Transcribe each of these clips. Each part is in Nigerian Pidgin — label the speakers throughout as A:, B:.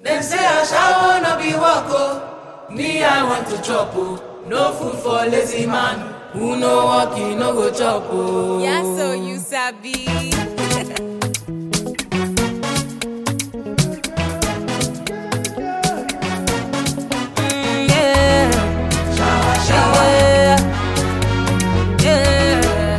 A: Dem say ashawo no be work o. Me I want to chop o. No food for lazy man. Who no work, he no go chop o.
B: Yeah, so you sabi. Mm, yeah. Yeah. Yeah.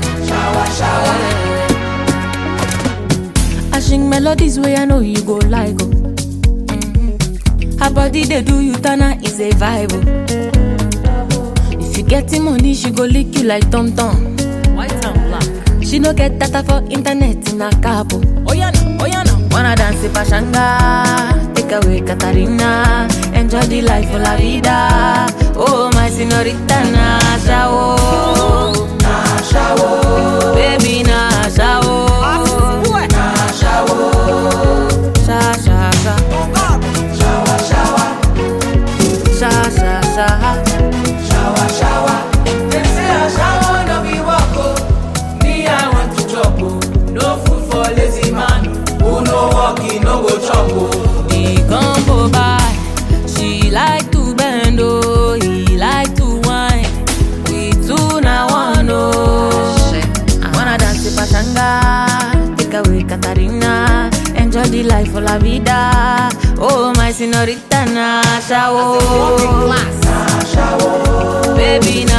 C: I sing melodies where I know you go like oh. Her body they do you tana is a vibe oh. If you getting money, she go lick you like Tom Tom.
B: White and black.
C: She no get data for internet in a capo.
B: Oh yeah, no. oh yeah, no.
C: Wanna dance in Pashanga, take away Katarina, enjoy the life of la vida. Oh my señorita Nasha oh, Nasha oh, baby Nasha oh,
B: What?
C: sha sha sha, sha sha sha.
A: Dem say ashawo no be work o. Me I want to chop o. No food for lazy man. Who no work, he no go chop o.
C: The combo by, she like to bend oh, he like to whine. We two na one oh. Wanna dance with Pachanga, take away Katarina, enjoy the life of la vida. Oh my señorita Nasha oh,
B: Class.
C: baby